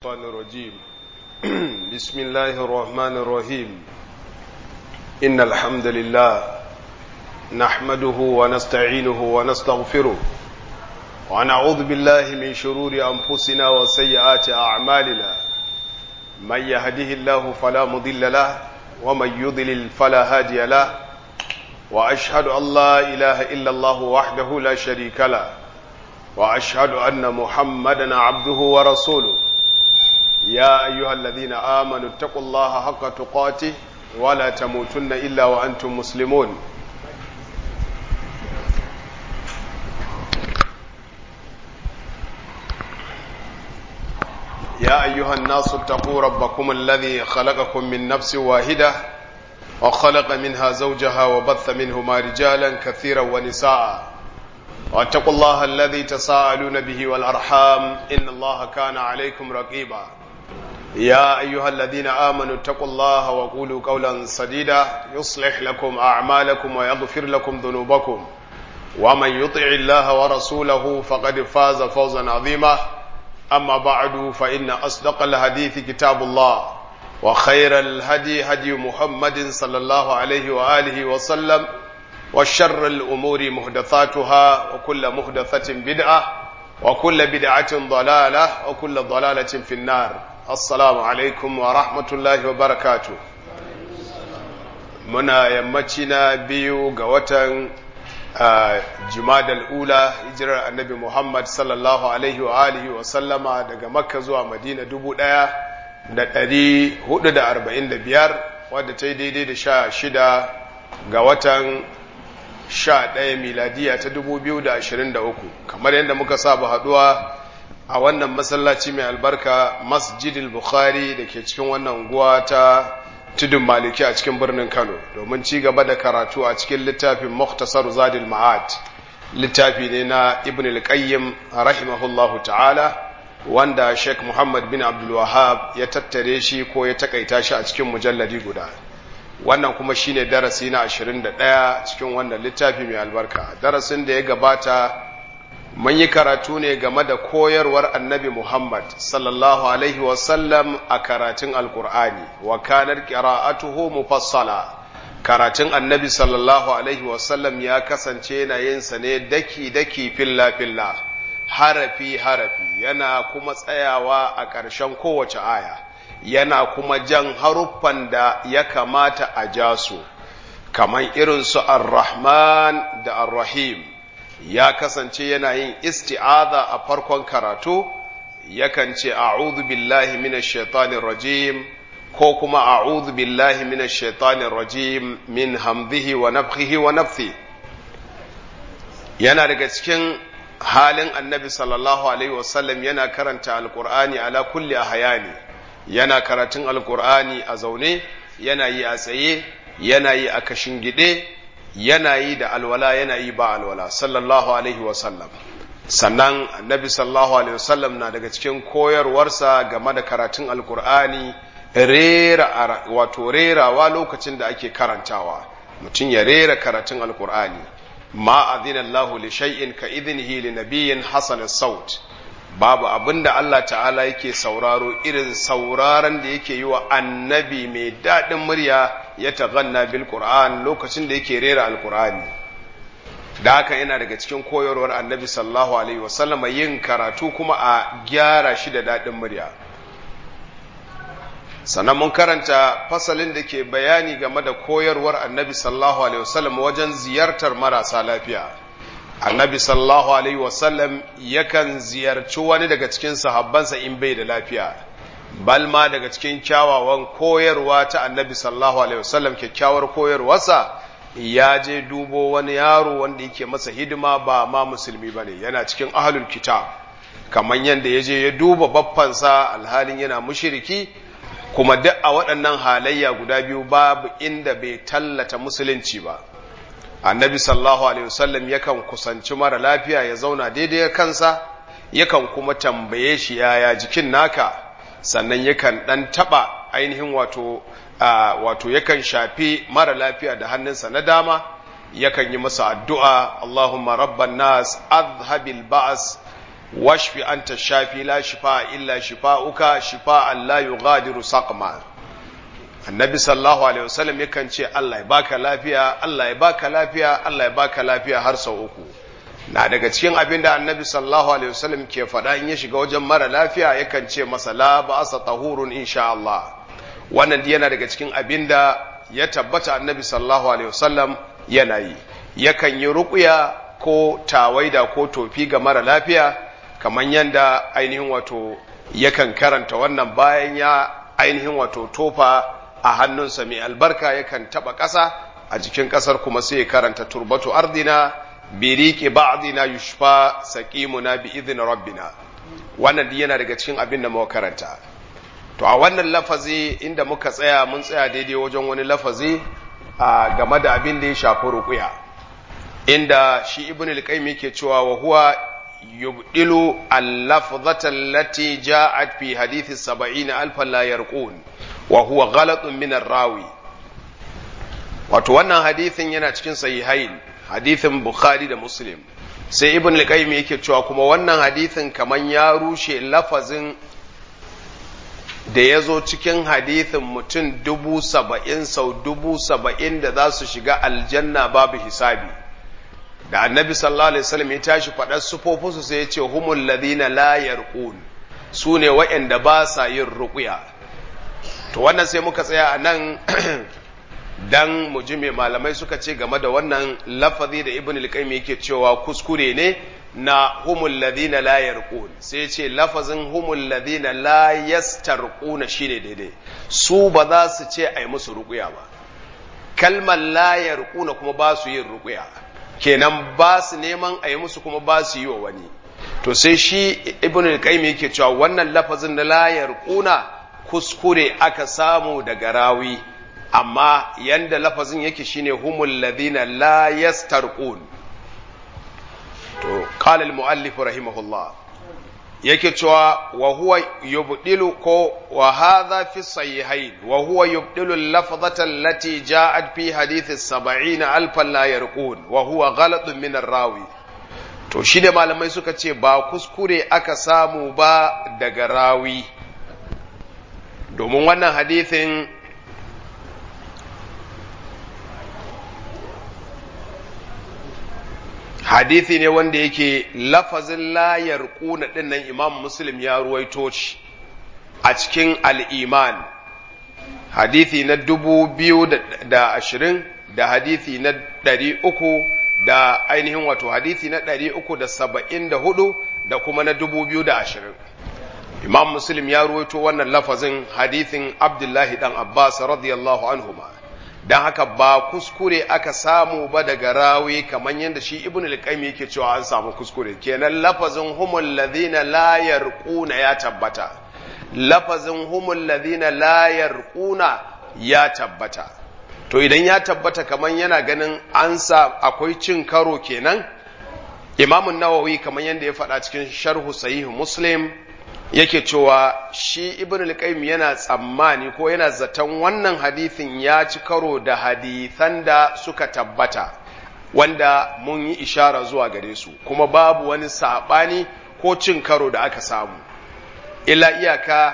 الشيطان الرجيم بسم الله الرحمن الرحيم إن الحمد لله نحمده ونستعينه ونستغفره ونعوذ بالله من شرور أنفسنا وسيئات أعمالنا من يهده الله فلا مضل له ومن يضلل فلا هادي له وأشهد أن لا إله إلا الله وحده لا شريك له وأشهد أن محمدا عبده ورسوله يا أيها الذين آمنوا اتقوا الله حق تقاته ولا تموتن إلا وأنتم مسلمون يا أيها الناس اتقوا ربكم الذي خلقكم من نفس واحدة وخلق منها زوجها وبث منهما رجالا كثيرا ونساء واتقوا الله الذي تساءلون به والأرحام إن الله كان عليكم رقيبا يا أيها الذين آمنوا اتقوا الله وقولوا قولا سديدا يصلح لكم أعمالكم ويغفر لكم ذنوبكم ومن يطع الله ورسوله فقد فاز فوزا عظيما أما بعد فإن أصدق الحديث كتاب الله وخير الهدي هدي محمد صلى الله عليه وآله وسلم وشر الأمور محدثاتها وكل محدثة بدعة وكل بدعة ضلالة وكل ضلالة في النار assalamu alaikum wa rahmatullahi wa barakatu muna yammaci na biyu ga watan jumadal ula hijirar annabi muhammad sallallahu alaihi wa alihi wa sallama daga makka zuwa madina dubu ɗaya da ɗari hudu da arba'in da biyar wadda ta yi daidai da sha shida ga watan sha ɗaya miladiya ta dubu biyu da ashirin da uku kamar yadda muka saba haɗuwa a wannan masallaci mai albarka masjidil bukhari da ke cikin wannan unguwa ta tudun maliki a cikin birnin kano domin ci gaba da karatu a cikin littafin muktasar zadil ma'ad littafi ne na ibn al-qayyim rahimahullahu ta'ala wanda sheikh muhammad bin abdul wahab ya tattare shi ko ya takaita shi a cikin mujalladi guda wannan kuma shine darasi na 21 cikin wannan littafi mai albarka darasin da ya gabata mun yi karatu ne game da koyarwar annabi Muhammad sallallahu Alaihi wasallam a karatun Alkur'ani, wa kanar ƙira'atuhu mufassala. Karatun annabi sallallahu Alaihi wasallam ya kasance yana yinsa ne daki-daki filla-filla, harafi-harafi, yana kuma tsayawa a ƙarshen kowace aya, yana kuma jan haruffan da ya kamata a ja su, kamar irinsu ar-Rahman da ar-Rahim. ya kasance yana yin isti'aza a farkon karatu yakan ce a'udhu billahi minash shaitanir rajim ko kuma a'udhu billahi minash shaitanir rajim min hamdihi wa nafthihi wa nafthi yana daga cikin halin annabi sallallahu alaihi wasallam yana karanta alqur'ani ala kulli ahyani yana karatun alqur'ani a zaune yana yi a tsaye yana yi a kashin gide yana yi da alwala yana yi ba alwala sallallahu alaihi wasallam sannan annabi sallallahu alaihi wasallam na daga cikin koyarwarsa game da karatun alkur'ani rera wato rerawa lokacin da ake karantawa mutum ya rera karatun alkur'ani ma adina Allahu li shay'in ka idnihi li nabiyyin hasan saut babu abin da Allah ta'ala yake sauraro irin sauraron da yake yi wa annabi mai daɗin murya ya taganna bil Qur'an lokacin da yake rera alkur'ani da haka yana daga cikin koyarwar annabi sallallahu alaihi wasallama yin karatu kuma a gyara shi da daɗin murya sannan mun karanta fasalin da ke bayani game da koyarwar annabi sallallahu alaihi wasallam wajen ziyartar marasa lafiya annabi sallallahu alaihi wasallam yakan ziyarci wani daga cikin sahabbansa in bai da lafiya balma daga cikin kyawawan koyarwa ta annabi sallallahu alaihi wasallam kyakkyawar koyarwarsa ya je dubo wani yaro wanda yake masa hidima ba ma musulmi ba ne yana cikin ahlul kitab kamar yadda ya je ya duba baffansa alhalin yana mushiriki kuma duk a waɗannan halayya guda biyu babu inda bai tallata musulunci ba annabi sallallahu alaihi wasallam yakan kusanci mara lafiya ya zauna daidai kansa yakan kuma tambaye shi yaya jikin naka sannan yakan dan taba ainihin wato wato yakan shafi mara lafiya da hannunsa na dama yakan yi masa addu'a Allahumma rabban nas azhabil ba'as washfi anta shafi la shifa illa shifa'uka shifa'an la yughadiru saqma annabi sallallahu alaihi wasallam yakan ce Allah ya baka lafiya Allah ya baka lafiya Allah ya baka lafiya har sau uku na daga cikin abin da annabi sallallahu alaihi wasallam ke faɗa in ya shiga wajen mara lafiya yakan ce masa la ba'asa tahurun insha Allah wannan yana daga cikin abin da ya tabbata annabi sallallahu alaihi wasallam yana yi yakan yi ruƙuya ko tawaida ko tofi ga mara lafiya kamar yadda ainihin wato yakan karanta wannan bayan ya ainihin wato tofa a hannunsa mai albarka yakan taba ƙasa a jikin ƙasar kuma sai ya karanta turbatu ardina biriki ba'dina yushfa saqimuna bi idhin rabbina wannan yana daga cikin abin da muka karanta to a wannan lafazi inda muka tsaya mun tsaya daidai wajen wani lafazi a game da abin da ya shafi ruqya inda shi ibn al-qayyim yake cewa wa huwa yubdilu al-lafzata allati ja'at fi hadithi 70 alfan la yarqun wa huwa ghalatun min rawi wato wannan hadithin yana cikin sahihain hadithin bukhari da muslim sai ibn al-qayyim yake cewa kuma wannan hadithin kaman ya rushe lafazin da ya zo cikin hadithin mutum dubu saba'in sau dubu saba'in da za su shiga aljanna babu hisabi da annabi sallallahu alaihi wasallam ya tashi faɗar sufofinsu sai ya ce humul ladina la yarqun su ne waɗanda ba sa yin ruqya to wannan sai muka tsaya a nan dan mu ji me malamai suka ce game da wannan lafazi da ibn al-qayyim yake cewa kuskure ne na humul ladina la yarqun sai ce lafazin humul ladina la yastarquna shine daidai su ba za su ce ai musu ruqya ba kalmar la yarquna kuma ba su yin ruqya kenan ba su neman a yi musu kuma ba su yi wa wani to sai shi ibn al-qayyim yake cewa wannan lafazin na la yarquna kuskure aka samu daga rawi amma yanda lafazin yake shine humul ladina la yastarqun to qala al-muallif rahimahullah yake cewa wa huwa yubdilu ko wa hadha fi sahihain wa huwa yubdilu al-lafzata allati ja'at fi hadith as-70 alfan la yarqun wa huwa ghalatun min ar-rawi to shi da malamai suka ce ba kuskure aka samu ba daga rawi domin wannan hadithin hadithi ne wanda yake lafazin layar kuna dinnan imam muslim ya ruwaito shi a cikin al'iman hadithi na dubu biyu da ashirin da hadithi na ɗari uku da ainihin wato hadithi na ɗari uku da saba'in da hudu da kuma na dubu biyu da ashirin imam muslim ya ruwaito wannan lafazin hadithin abdullahi dan abbas radiyallahu anhuma don haka ba kuskure aka samu ba daga rawi kamar yadda shi ibn al-qayyim yake cewa an samu kuskure kenan lafazin humul ladina la yarquna ya tabbata lafazin humul ladina la yarquna ya tabbata to idan ya tabbata kamar yana ganin an sa akwai cin karo kenan imamun nawawi kamar yadda ya faɗa cikin sharhu sahih muslim yake cewa shi ibn al-qayyim yana tsammani ko yana zaton wannan hadithin ya ci karo da hadithan da suka tabbata wanda mun yi ishara zuwa gare su kuma babu wani sabani ko cin karo da aka samu illa iyaka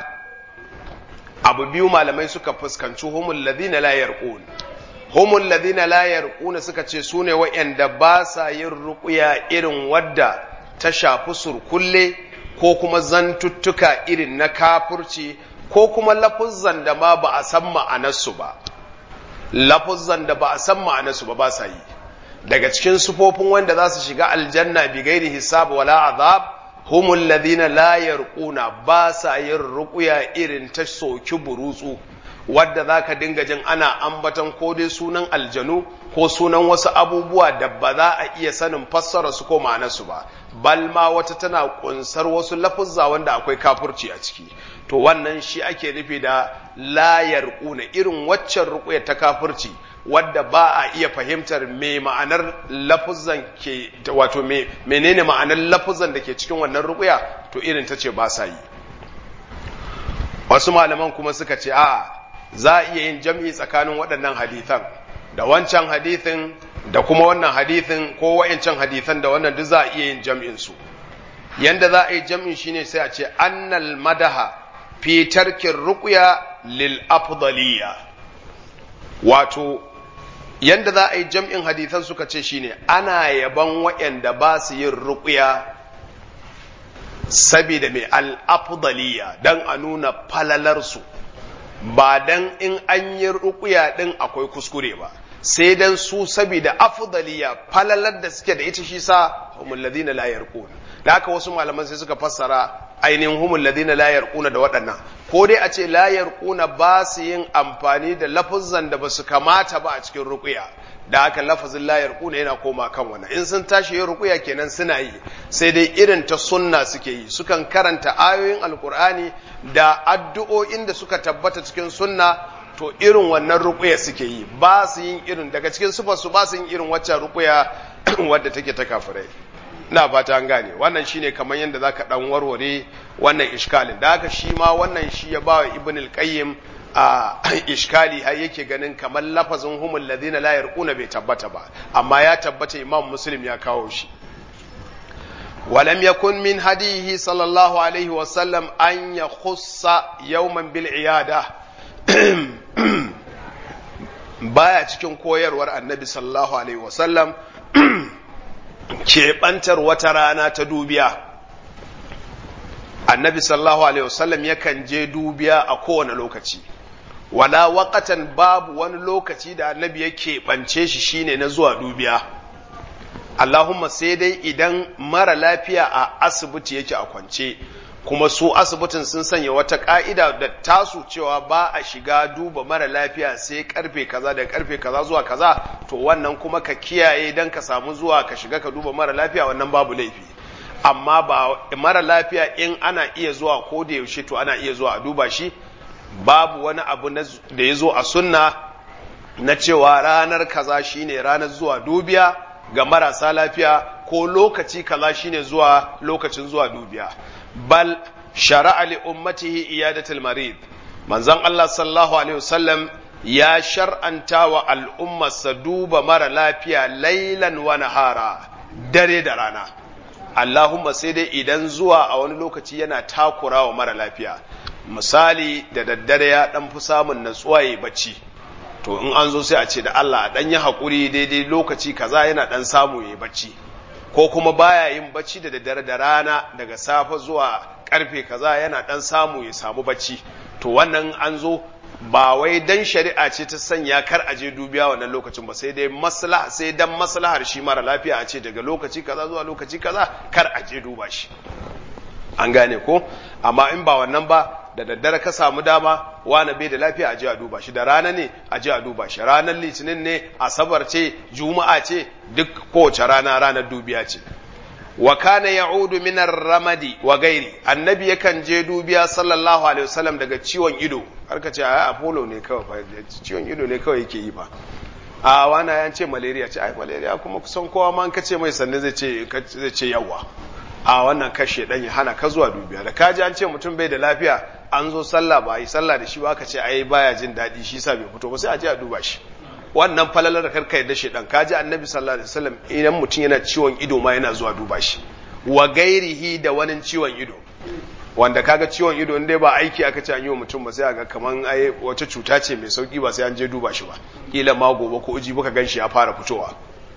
abu biyu malamai suka fuskanci humul ladina la yarqun humul ladina la yarquna suka ce sune wa'anda ba sa yin ruqya irin wadda ta shafi surkulle ko kuma zantuttuka irin na kafurci ko kuma lafuzzan da ma ba a san ma'anarsu ba lafuzzan da ba a san ma'anarsu ba ba sa yi daga cikin sufofin wanda za su shiga aljanna bi gairi hisab wala azab humul ladina la yarquna ba sa yin ruqya irin ta soki burutsu wadda za ka dinga jin ana ambatan ko dai sunan aljanu ko sunan wasu abubuwa da ba za a iya sanin fassara su ko ma'anarsu ba bal ma wata tana kunsar wasu lafuzza wanda akwai kafurci a ciki to wannan shi ake nufi da layar kuna irin waccan ruƙuyar ta kafurci wadda ba a iya fahimtar me ma'anar lafuzan ke wato me menene ma'anar lafuzan da ke cikin wannan ruƙuya to irin ta ce ba sa yi wasu malaman kuma suka ce a'a za a iya yin jam'i tsakanin waɗannan hadithan da wancan hadithin da kuma wannan hadithin ko wa'incan hadithan da wannan duk za a iya yin jam'insu yanda za a yi jam'in shine sai a ce annal madaha fi tarkin ruqya lil afdaliya wato yanda za a yi jam'in hadithan suka ce shine ana yaban waɗanda ba su yin ruqya saboda mai al-afdaliya dan a nuna falalarsu ba dan in an yi ruqya din akwai kuskure ba sai dan su saboda afdaliya falalar da suke da ita shi sa humul ladina la yarqun da haka wasu malaman sai suka fassara ainihin humul ladina la yarquna da waɗannan ko dai a ce la yarquna ba su yin amfani da lafazan da ba su kamata ba a cikin ruqya da haka lafazin la yarquna yana koma kan wannan in sun tashi yin ruqya kenan suna yi sai dai irin ta sunna suke yi sukan karanta ayoyin alqur'ani da addu'o'in da suka tabbata cikin sunna to irin wannan ruqya suke yi ba su yin irin daga cikin sufar su ba su yin irin waccan ruqya wadda take ta kafirai ina fata an gane wannan shine kamar yadda zaka dan warware wannan iskalin da haka shi ma wannan shi ya bawa ibn al-qayyim a iskali har yake ganin kamar lafazin humul ladina la yarquna bai tabbata ba amma ya tabbata imam muslim ya kawo shi ولم يكن من هديه صلى الله عليه وسلم أن يخص يوما بالعيادة baya cikin koyarwar annabi sallallahu alaihi wasallam keɓantar wata rana ta dubiya annabi sallallahu alaihi wasallam yakan je dubiya a kowane lokaci wala waƙatan babu wani lokaci da annabi ya keɓance shi shine na zuwa dubiya Allahumma sai dai idan mara lafiya a asibiti yake a kwance kuma su asibitin sun sanya wata ka'ida da tasu cewa ba a shiga duba mara lafiya sai karfe kaza da karfe kaza zuwa kaza to wannan kuma ka kiyaye dan ka samu zuwa ka shiga ka duba mara lafiya wannan babu laifi amma ba mara lafiya in ana iya zuwa ko da yaushe to ana iya zuwa a duba shi babu wani abu da ya zo a sunna na cewa ranar kaza shine ranar zuwa dubiya ga marasa lafiya ko lokaci kaza shine zuwa lokacin zuwa dubiya bal shara'a li ummatihi iyadatul marid manzon Allah sallallahu alaihi wasallam ya shar'anta wa al'ummarsa duba mara lafiya lailan wa nahara dare da rana Allahumma sai dai idan zuwa a wani lokaci yana takura wa mara lafiya misali da daddare ya dan fi samun natsuwa ya bacci to in an zo sai a ce da Allah a dan yi hakuri daidai lokaci kaza yana dan samu ya bacci ko kuma baya yin bacci da daddare da rana daga safe zuwa karfe kaza yana dan samu ya samu bacci to wannan an zo ba wai dan shari'a ce ta sanya kar a je dubiya wannan lokacin ba sai dai maslaha sai dan maslahar shi mara lafiya a ce daga lokaci kaza zuwa lokaci kaza kar a je duba shi an gane ko amma in ba wannan ba da daddare ka samu dama wani bai da lafiya a je a duba shi da rana ne a je a duba shi ranar litinin ne asabar ce juma'a ce duk kowace rana ranar dubiya ce wa kana ya'udu min ramadi wa gairi annabi yakan je dubiya sallallahu alaihi wasallam daga ciwon ido har ka ce ai apollo ne kawai ciwon ido ne kawai yake yi fa a wani ya ce malaria ce ai malaria kuma kusan kowa ma ka ce mai sanne zai ce zai ce yawa a wannan kashe dan ya hana ka zuwa dubiya da kaji an ce mutum bai da lafiya an zo sallah ba yi sallah da shi ba ka ce ai baya jin daɗi shi sa bai fito ba sai a je a duba shi wannan falalar da karka yadda shi dan kaji annabi sallallahu alaihi wasallam idan mutum yana ciwon ido ma yana zuwa duba shi wa gairihi da wani ciwon ido wanda kaga ciwon ido in dai ba aiki aka ce an yi wa mutum ba sai a ga kaman ai wata cuta ce mai sauki ba sai an je duba shi ba kila ma gobe ko uji baka ganshi ya fara fitowa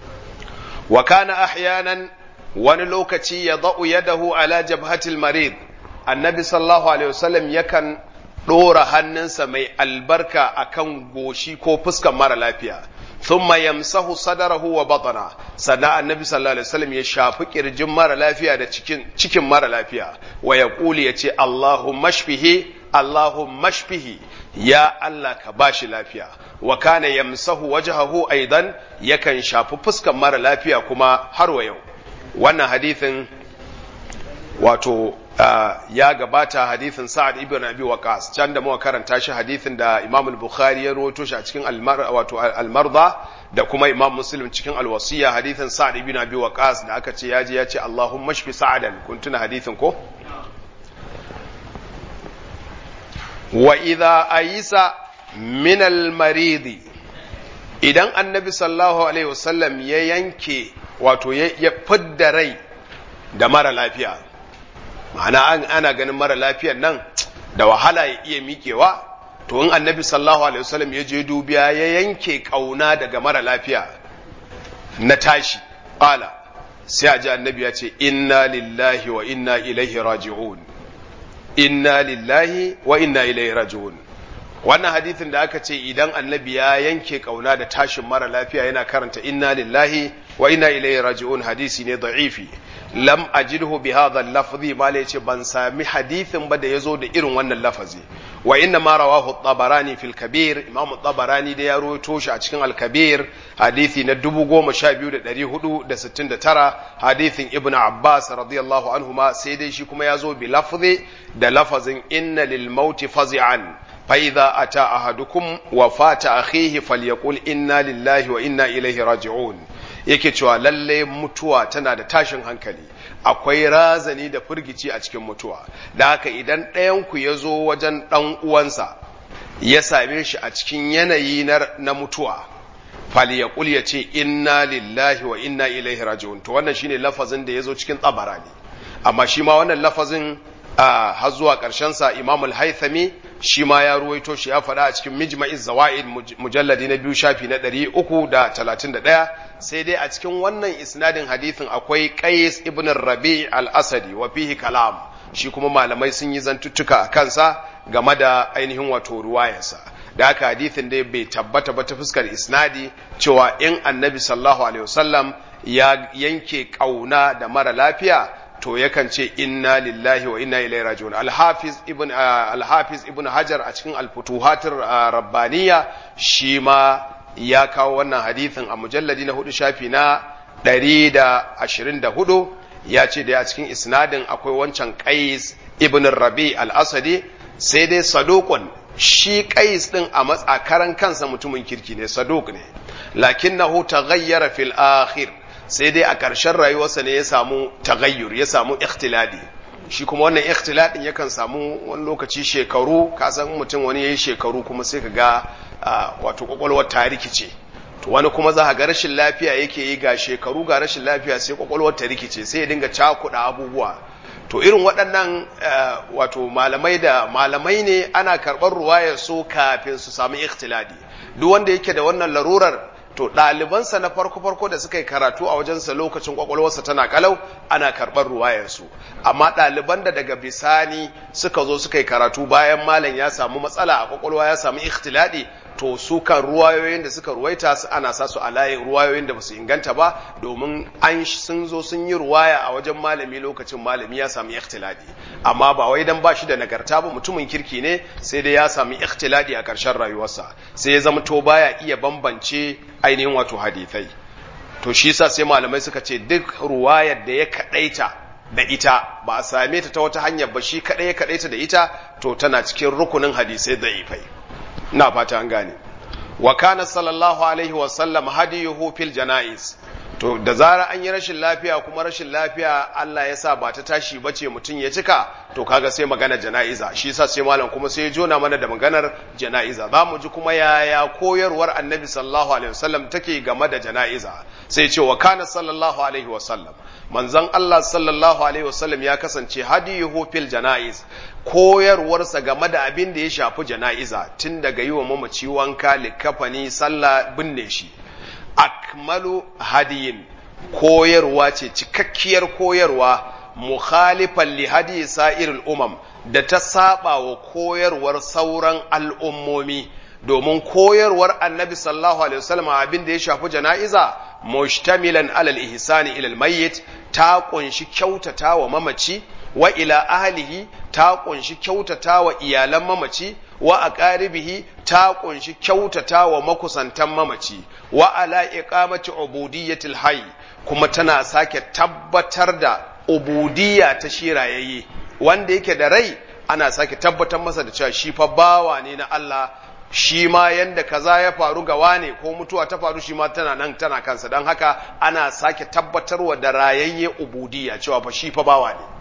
wa kana ahyanan wani lokaci ya da'u yadahu ala jabhatil marid annabi sallallahu alaihi wasallam yakan ɗora hannunsa mai albarka akan goshi ko fuskan mara lafiya thumma yamsahu sadarahu wa batana sannan annabi sallallahu alaihi wasallam ya shafi kirjin mara lafiya da cikin cikin mara lafiya wa yaquli yace Allahumma shfihi Allahumma shfihi ya Allah ka bashi lafiya wa kana yamsahu wajhahu aidan yakan shafi fuskan mara lafiya kuma har wa yau wannan hadithin wato ya gabata hadithin Sa'ad ibn Abi Waqqas can da muka karanta shi hadithin da Imam al-Bukhari ya rawaito shi a cikin wato al-Marda da kuma Imam Muslim cikin al-Wasiya hadithin Sa'ad ibn Abi Waqqas da aka ce yaji ya ce Allahumma shfi Sa'adan kun tuna hadithin ko wa idha ayisa min al-marid idan annabi sallallahu alaihi wasallam ya yanke wato ya fidda rai da mara lafiya ma'ana ana ganin mara lafiyan nan da wahala ya iya miƙewa to in annabi sallallahu alaihi wasallam ya je dubiya ya yanke kauna daga mara lafiya na tashi qala sai a ji annabi ya ce inna lillahi wa inna ilaihi raji'un inna lillahi wa inna ilaihi raji'un wannan hadithin da aka ce idan annabi ya yanke kauna da tashin mara lafiya yana karanta inna lillahi wa inna ilaihi raji'un hadisi ne da'ifi lam ajidhu bi hadha al-lafzi ma yace ban sami hadithin ba da yazo da irin wannan lafazi wa inna ma rawahu at-tabarani fil kabir imam at-tabarani da ya rawaito shi a cikin al-kabir hadisi na 12469 hadithin ibnu abbas radiyallahu anhuma sai dai shi kuma yazo bi lafzi da lafazin inna lil mauti fazi'an فإذا أتى أحدكم وفاة أخيه فليقول إنا لله وإنا إليه راجعون yake cewa lalle mutuwa tana da tashin hankali akwai razani da firgici a cikin mutuwa da haka idan ɗayanku ya zo wajen ɗan uwansa ya same shi a cikin yanayi na mutuwa fali ya ya ce inna lillahi wa inna ilaihi raji'un to wannan shine lafazin da ya zo cikin tsabarani amma shi ma wannan lafazin har zuwa sa imam al-haythami shi ma ya ruwaito shi ya faɗa a cikin mijma'iz zawaid mujalladi na biyu shafi na ɗari uku da talatin da ɗaya sai dai a cikin wannan isnadin hadithin akwai qais ibn rabi al-asadi wa fihi kalam shi kuma malamai sun yi zantuttuka a kansa game da ainihin wato ruwayarsa da haka hadithin dai bai tabbata ba ta fuskar isnadi cewa in annabi sallallahu alaihi wasallam ya yanke kauna da mara lafiya to yakan ce inna lillahi wa inna ilaihi raji'un al-hafiz ibn al-hafiz ibn hajar a cikin al-futuhatir rabbaniya shi ma ya kawo wannan hadithin a mujalladi na hudu shafi na 124 ya ce da a cikin isnadin akwai wancan qais ibn rabi al-asadi sai dai saduqun shi qais din a matsakaran kansa mutumin kirki ne saduq ne lakinnahu taghayyara fil akhir sai dai a ƙarshen rayuwarsa ne ya samu tagayyur ya samu ikhtiladi shi kuma wannan ikhtiladin yakan samu wani lokaci shekaru ka san mutum wani yayi shekaru kuma sai ka ga wato kwakwalwar ta rikice to wani kuma za ga rashin lafiya yake yi ga shekaru ga rashin lafiya sai kwakwalwar ta rikice sai ya dinga cakuɗa abubuwa to irin waɗannan wato malamai da malamai ne ana karɓar ruwayar su kafin su samu ikhtiladi duk wanda yake da wannan larurar to ɗalibansa na farko-farko da suka yi karatu a wajensa lokacin kwakwalwarsa tana kalau ana karɓar ruwayarsu amma ɗaliban da daga bisani suka zo suka yi karatu bayan malam ya samu matsala a kwakwalwa ya samu ikhtiladi to su kan ruwayoyin da suka ruwaita su ana sa su a layin ruwayoyin da basu inganta ba domin an sun zo sun yi ruwaya a wajen malami lokacin malami ya samu ikhtiladi amma ba wai dan ba shi da nagarta ba mutumin kirki ne sai dai ya samu ikhtiladi a ƙarshen rayuwarsa sai ya zama to baya iya bambance ainihin wato hadithai to shi yasa sai malamai suka ce duk ruwayar da ya kadaita da ita ba a same ta ta wata hanyar ba shi kadai ya kadaita da ita to tana cikin rukunin hadisai da'ifai ina fata an gane wa kana sallallahu alaihi wa sallam hadiyuhu fil janaiz to da zara an yi rashin lafiya kuma rashin lafiya Allah ya sa ba ta tashi bace mutum ya cika to kaga sai magana jana'iza shi yasa sai malam kuma sai ya jona mana da maganar jana'iza za mu ji kuma yaya koyarwar annabi sallallahu alaihi wasallam take game da jana'iza sai ce wa kana sallallahu alaihi wasallam manzon Allah sallallahu alaihi wasallam ya kasance hadiyuhu fil janaiz koyarwarsa game da abin da ya shafi jana'iza tun daga yi wa mamaci wanka likafani sallah binne shi akmalu hadiyin koyarwa ce cikakkiyar koyarwa mukhalifan li hadi sa'irul umam da ta saba wa koyarwar sauran al'ummomi domin koyarwar annabi sallallahu alaihi wasallam abin da ya shafi jana'iza mushtamilan alal ihsani ilal mayyit ta kunshi kyautata wa mamaci wa ila ahlihi ta kunshi kyautata wa iyalan mamaci wa aqaribihi ta kunshi kyautata wa makusantan mamaci wa ala iqamati ubudiyyatil hayy kuma tana sake tabbatar da ubudiyya ta shirayayye wanda yake da rai ana sake tabbatar masa da cewa shi fa bawa ne na Allah shi ma yanda kaza ya faru ga wane ko mutuwa ta faru shi ma tana nan tana kansa don haka ana sake tabbatarwa da rayayye ubudiyya cewa fa shi fa bawa ne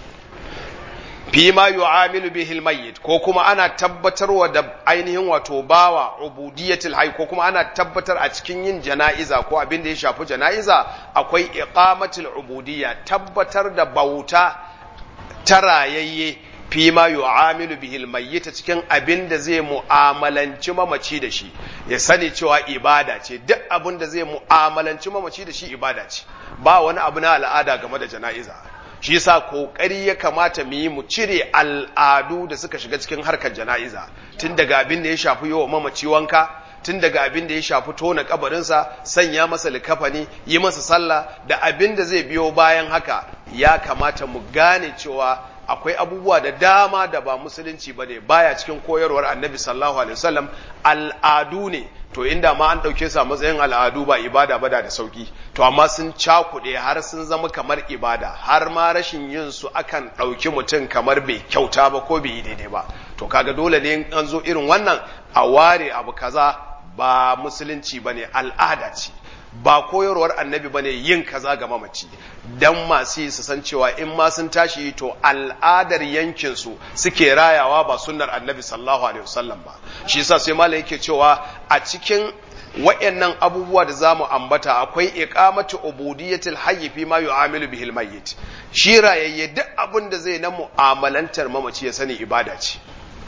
fi ma yu'amilu bihi almayyit ko kuma ana tabbatarwa da ainihin wato bawa ubudiyatul hayy ko kuma ana tabbatar a cikin yin jana'iza ko abin da ya shafi jana'iza akwai iqamatul ubudiyya tabbatar da bauta ta rayayye fi ma yu'amilu bihil mayyita cikin abin da zai mu'amalanci mamaci da shi ya sani cewa ibada ce duk abin da zai mu'amalanci mamaci da shi ibada ce ba wani abu na al'ada game da jana'iza shi yasa kokari ya kamata mu yi mu cire al'adu da suka shiga cikin harkar jana'iza tun daga abin da ya shafi yawa mamaci wanka tun daga abin da ya shafi tona kabarinsa sanya masa likafani yi masa sallah da abin da zai biyo bayan haka ya kamata mu gane cewa akwai abubuwa da dama da ba musulunci ba ne baya cikin koyarwar annabi sallallahu alaihi wasallam al'adu ne to inda ma an ɗauke su a matsayin al'adu ba ibada ba da da sauki to amma sun cakuɗe har sun zama kamar ibada har ma rashin yin su akan ɗauki mutum kamar bai kyauta ba ko bai yi daidai ba to kaga dole ne in an zo irin wannan a ware abu kaza ba musulunci ba ne al'ada ce ba koyarwar annabi bane yin kaza ga mamaci dan masu yi su san cewa in ma sun tashi to al'adar yankin su suke rayawa ba sunnar annabi sallallahu alaihi wasallam ba shi yasa sai malai yake cewa a cikin wayannan abubuwa da zamu ambata akwai iqamatu ubudiyatil hayy fi ma yu'amilu bihil mayyit shi rayayye duk abin da zai na mu'amalantar mamaci ya sani ibada ce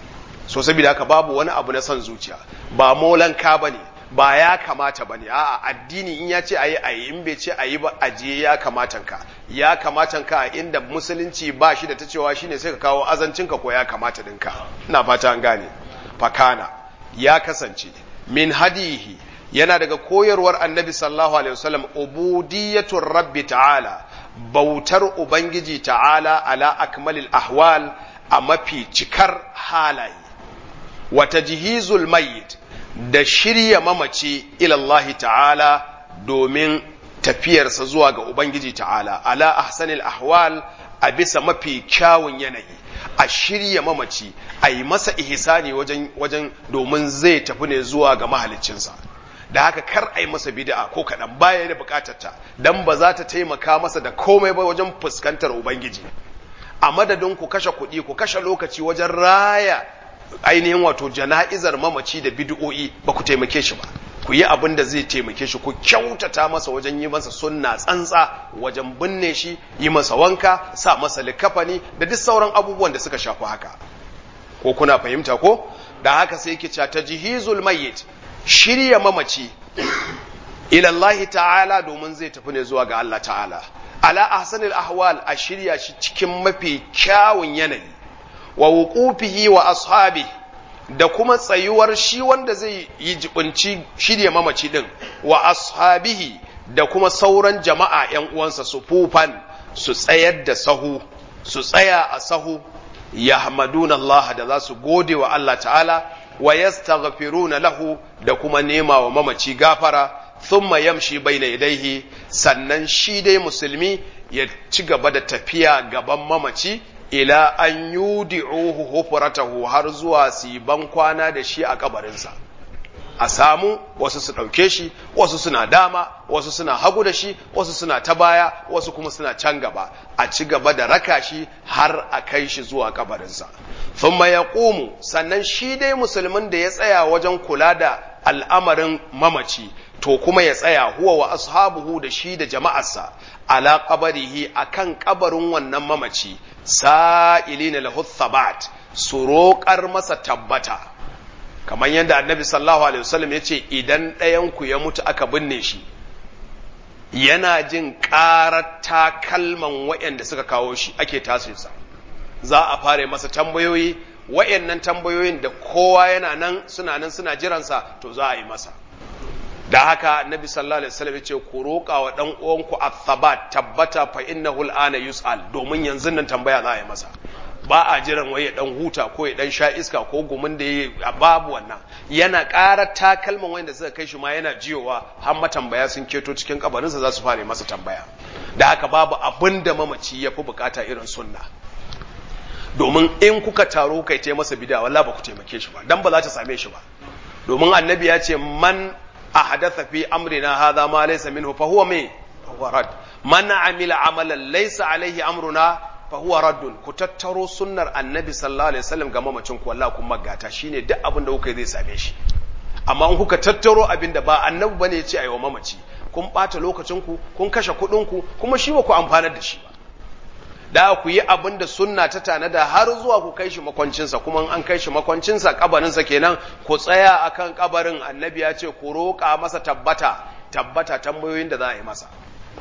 so saboda haka babu wani abu na son zuciya ba molanka bane ba ya kamata ba ne a'a addini in ya ce a yi a yi in bai ce a yi ba a je ya kamatan ka ya kamatan ka a inda musulunci ba shi da ta cewa shine sai ka kawo azancinka ko ya kamata dinka ina fata an gane fakana ya kasance min hadihi yana daga koyarwar annabi sallallahu alaihi wasallam ubudiyatur rabbi ta'ala bautar ubangiji ta'ala ala akmalil ahwal a mafi cikar halaye wa tajhizul mayyit da shirya mamaci ilallahi ta'ala domin tafiyarsa zuwa ga Ubangiji ta'ala, ala ahsanil ahwal a bisa mafi kyawun yanayi, a shirya mamaci, a yi masa ihsani wajen, wajen domin zai tafi ne zuwa ga mahalicinsa. Da haka kar a yi masa bid'a ko kaɗan baya da bukatarta, don ba za ta taimaka masa da komai ba wajen fuskantar Ubangiji. A madadin ku kashe kuɗi, ku kashe lokaci wajen raya ainihin wato jana'izar mamaci da bid'o'i ba ku taimake shi ba ku yi abin da zai taimake shi ku kyautata masa wajen yi masa sunna tsantsa wajen binne shi yi masa wanka sa masa likafani da duk sauran abubuwan da suka shafi haka ko kuna fahimta ko da haka sai yake cewa tajhizul mayyit shirya mamaci ila Allah ta'ala domin zai tafi ne zuwa ga Allah ta'ala ala ahsanil ahwal a shirya shi cikin mafi kyawun yanayi wa wuqufihi wa ashabi da kuma tsayuwar shi wanda zai yi jibinci shirya mamaci din wa ashabihi da kuma sauran jama'a ‘yan uwansa su fufan su tsayar da sahu su tsaya a sahu yahmaduna Allah da za su gode wa Allah ta'ala wa yastaghfiruna lahu da kuma nema wa mamaci gafara thumma yamshi baina yadayhi sannan shi dai musulmi ya ci gaba da tafiya gaban mamaci ila an yudi'uhu hufratahu har zuwa su ban kwana da shi a kabarinsa a samu wasu su ɗauke shi wasu suna dama wasu suna hagu da shi wasu suna ta baya wasu kuma suna can gaba a ci gaba da raka shi har a kai shi zuwa kabarinsa thumma yaqumu sannan shi dai musulmin da ya tsaya wajen kula da al'amarin mamaci to kuma ya tsaya huwa wa ashabuhu da shi da jama'arsa ala qabarihi akan kabarin wannan mamaci sa'ilina lahu thabat su roƙar masa tabbata kamar yadda annabi sallallahu alaihi wasallam ya ce idan ɗayanku ya mutu aka binne shi yana jin ƙarar takalman waɗanda suka kawo shi ake tasirsa za a fara masa tambayoyi waɗannan tambayoyin da kowa yana nan suna nan suna jiransa to za a yi masa da haka annabi sallallahu alaihi wasallam ya ce ku roƙa wa ɗan uwanku athabat tabbata fa innahu al'ana yus'al domin yanzu nan tambaya za a yi masa ba a jiran wai ya dan huta ko ya dan sha iska ko gumin da ya babu wannan yana ƙara takalman wanda suka kai shi ma yana jiyowa har matambaya sun keto cikin kabarinsa za su fara masa tambaya da haka babu abin da mamaci ya fi bukata irin sunna domin in kuka taro kai ta masa bida wallahi ba ku taimake shi ba dan ba za ta same shi ba domin annabi ya ce man ahadatha fi amrina hadha ma laysa minhu fa huwa me huwa rad man amila amalan laysa alaihi amruna fahuwa raddun ku tattaro sunnar annabi sallallahu alaihi wasallam ga mamacin ku wallahi kun magata shine duk abin da kuka zai same shi amma in kuka tattaro abin da ba annabi bane ya ce ayi wa mamaci kun bata lokacin ku kun kashe kuɗin ku kuma shi ba ku amfanar da shi ba da ku yi abin da sunna ta tanada har zuwa ku kai shi makwancinsa kuma an kai shi makwancinsa kabarinsa kenan ku tsaya akan kabarin annabi ya ce ku roƙa masa tabbata tabbata tambayoyin da za a yi masa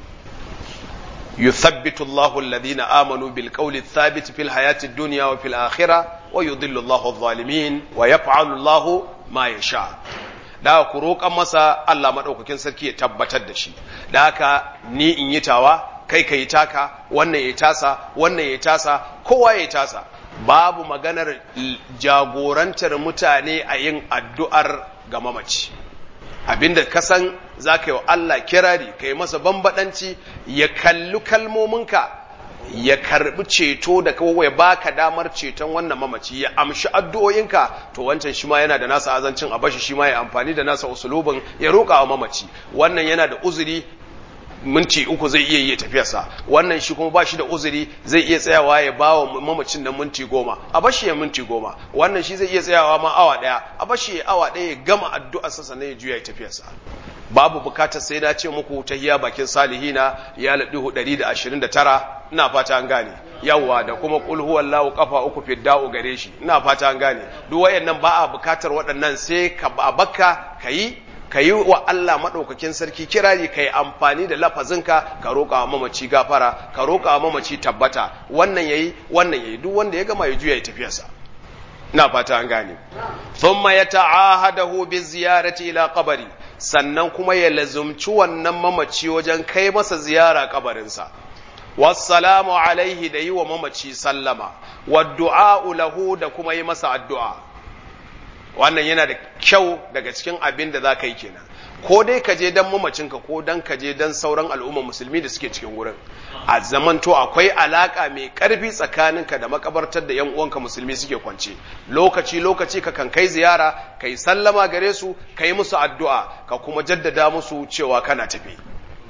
يثبت الله الذين آمنوا بالقول الثابت في الحياة الدنيا وفي الآخرة ويضل الله الظالمين ويفعل الله ما يشاء da ku roƙan masa Allah maɗaukakin sarki ya tabbatar da shi da haka ni in yi tawa kai ka yi taka wannan ya tasa wannan ya tasa kowa ya tasa babu maganar jagorantar mutane a yin addu'ar ga mamaci abinda ka san za ka yi wa Allah kirari ka yi masa bambadanci ya kalli kalmominka ya karbi ceto da kawai ya baka damar ceton wannan mamaci ya amshi addu'o'inka to wancan shi ma yana da nasa azancin a bashi shi ma ya amfani da nasa usulubin ya roƙa wa mamaci wannan yana da uzuri minti uku zai iya yi tafiyarsa wannan shi kuma ba shi da uzuri zai iya tsayawa ya ba wa mamacin nan minti goma a bashi ya minti goma wannan shi zai iya tsayawa ma awa ɗaya a bashi ya awa ɗaya ya gama addu'arsa sannan ya juya ya tafiyarsa babu bukatar sai na ce muku tahiya bakin salihina ya laɗi ɗari da ashirin da tara ina fata an gane yawwa da kuma kul huwallahu kafa uku fidda'u gare shi ina fata an gane duk wayannan ba a bukatar waɗannan sai ka bakka kayi ka yi wa Allah maɗaukakin sarki kirari ka yi amfani da lafazinka ka roƙa wa mamaci gafara ka roƙa wa mamaci tabbata wannan yayi wannan yayi duk wanda ya gama ya juya ya tafiyarsa ina fata an gane thumma yata'ahadahu bi ziyarati ila qabri sannan kuma ya lazumci wannan mamaci wajen kai masa ziyara kabarinsa wassalamu alaihi da yi wa mamaci sallama wa du'a lahu da kuma yi masa addu'a wannan yana da kyau daga cikin abin da za ka yi kenan ko dai ka je don mamacinka ko don ka je don sauran al'umma musulmi da suke cikin wurin a zamanto akwai alaka mai karfi tsakaninka da makabartar da yan uwanka musulmi suke kwance lokaci lokaci ka kan kai ziyara kai sallama gare su kai musu addu'a ka kuma jaddada musu cewa kana tafi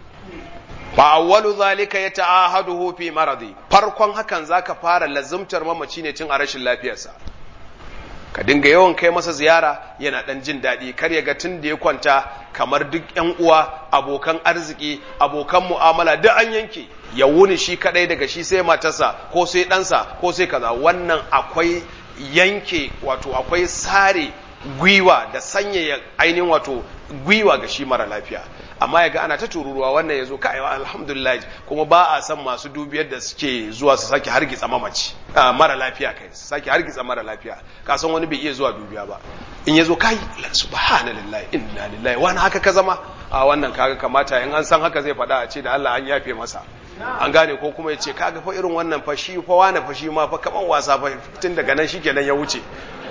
fa awwalu zalika yata'ahaduhu fi maradi farkon hakan zaka fara lazumtar mamaci ne tun a rashin lafiyarsa ka dinga yawan kai masa ziyara yana dan jin daɗi kar ya ga tun da ya kwanta kamar duk ƴan uwa abokan arziki abokan mu'amala duk an yanke ya wuni shi kadai daga shi sai matarsa ko sai ɗansa ko sai kaza wannan akwai yanke wato akwai sare gwiwa da sanyaya ainihin wato gwiwa ga shi mara lafiya amma ya ga ana ta tururuwa wannan ya zo ka'aiwa alhamdulillah kuma ba a san masu dubiyar da suke zuwa su sake hargitsa mamaci mara lafiya kai su sake hargitsa mara lafiya ka san wani bai iya zuwa dubiya ba in ya zo kai subhanallah inna lillahi wani haka ka zama a wannan kaga kamata in an san haka zai faɗa a ce da Allah an yafe masa an gane ko kuma ya ce kaga fa irin wannan fa shi fa wani fa shi ma fa kaman wasa fa tun daga nan shikenan ya wuce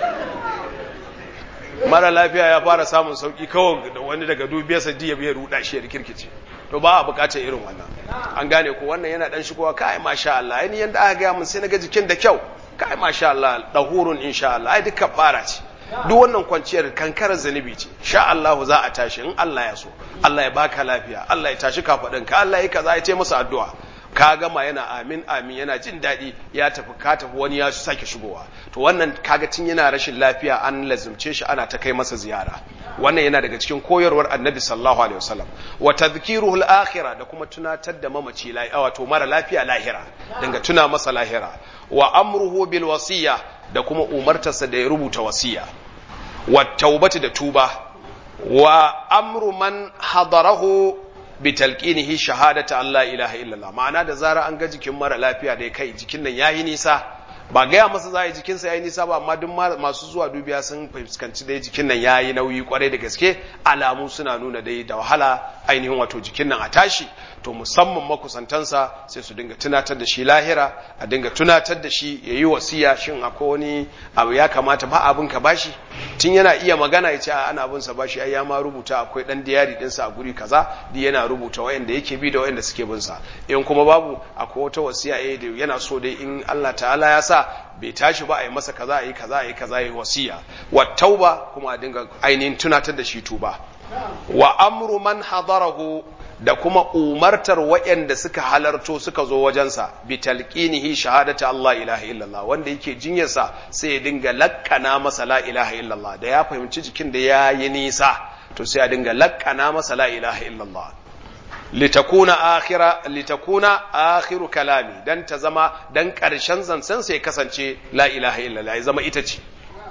mara lafiya ya fara samun sauki kawai da wani daga dubiyarsa jiya bai ruda shi ya rikirkice to ba a bukatar irin wannan an gane ko wannan yana dan shigowa kai masha Allah ai yanda aka ga mun sai naga jikin da kyau kai masha Allah dahurun insha Allah ai duka fara ce duk wannan kwanciyar kankarar zanubi ce sha Allah za a tashi in Allah ya so Allah ya baka lafiya Allah ya tashi kafadin ka Allah ya kaza ya ce masa addu'a ka gama yana amin amin yana jin daɗi ya tafi ka tafi wani ya sake shigowa to wannan kaga tun yana rashin lafiya an lazumce shi ana ta kai masa ziyara wannan yana daga cikin koyarwar annabi sallallahu alaihi wasallam wa tadhkiruhu al-akhirah da kuma tunatar da mamaci wato mara lafiya lahira dinga tuna masa lahira wa amruhu bil wasiya da kuma umartarsa da ya rubuta wasiya wa taubati da tuba wa amru man hadarahu bi talqinihi shahadata Allah ilaha illallah ma'ana da zara an ga jikin mara lafiya da kai jikin nan yayi nisa ba gaya masa za a yi jikinsa yayi nisa ba amma duk masu zuwa dubiya sun fuskanci dai jikin nan yayi nauyi kwarai da gaske alamu suna nuna dai da wahala ainihin wato jikin nan a tashi to musamman makusantansa sai su dinga tunatar da shi lahira a dinga tunatar da shi ya yi wasiya shin akwai wani abu ya kamata ba abin ka bashi tun yana iya magana ya ce a ana abin sa bashi ai ya ma rubuta akwai dan diyari dinsa a guri kaza di yana rubuta wayanda yake bi da wayanda suke bin sa in kuma babu akwai wata wasiya eh da yana so dai in Allah ta'ala ya sa bai tashi ba a yi masa kaza a yi kaza a yi kaza yi wasiya wa tauba kuma a dinga ainihin tunatar da shi tuba wa amru man hadarahu da kuma umartar waɗanda suka halarto suka zo wajensa bi talqinihi shahadata Allah ilaha illallah wanda yake jinyarsa sai ya dinga lakkana masa la ilaha illallah da ya fahimci jikin da ya yi nisa to sai ya dinga lakkana masa la ilaha illallah litakuna akhira litakuna akhiru kalami dan ta zama dan karshen zancen sai kasance la ilaha illallah ya zama ita ce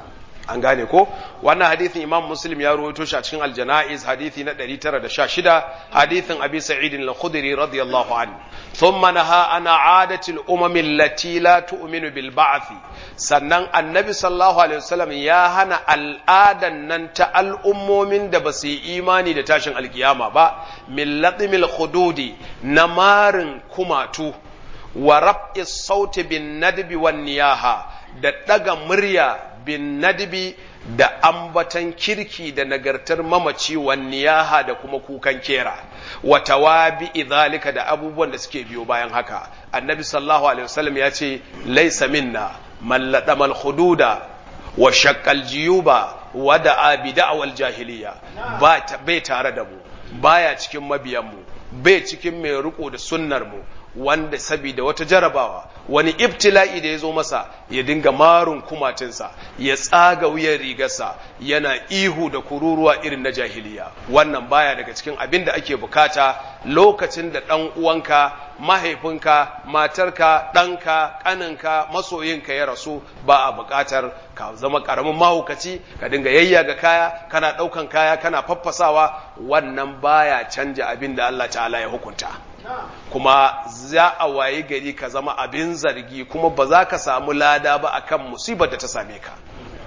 an gane ko wannan hadithin imam muslim ya rawaito shi a cikin aljanaiz hadithi na 916 hadithin abi sa'id al-khudri radiyallahu anhu thumma naha ana adati al-umam allati la tu'minu bil ba'th sannan annabi sallallahu alaihi wasallam ya hana al'adan nan ta al'ummomin da ba su yi imani da tashin alkiyama ba min latmil khududi na marin kumatu wa raf'is sauti bin nadbi wan niyaha da daga murya bin nadbi da ambatan kirki da nagartar mamaci wan niyaha da kuma kukan kera wa tawabi idhalika da abubuwan da suke biyo bayan haka annabi sallallahu alaihi wasallam ya ce laysa minna man ladamal khududa wa shaqqal jiyuba wa da'a bi da'wal jahiliya ba bai tare da mu baya cikin mabiyan mu bai cikin mai riko da sunnar mu wanda sabida wata jarabawa wani ibtila'i da ya zo masa ya dinga marun kumatinsa ya tsaga wuyan rigarsa yana ihu da kururuwa irin na jahiliya wannan baya daga cikin abin da ake bukata lokacin da ɗan uwanka mahaifinka matarka ɗanka ƙaninka masoyinka ya rasu ba a bukatar ka zama ƙaramin mahaukaci ka dinga yayyaga kaya kana ɗaukan kaya kana faffasawa wannan baya canja abin da Allah ta'ala ya hukunta kuma za a waye gari ka zama abin zargi kuma ba za ka samu lada ba akan musibar da ta same ka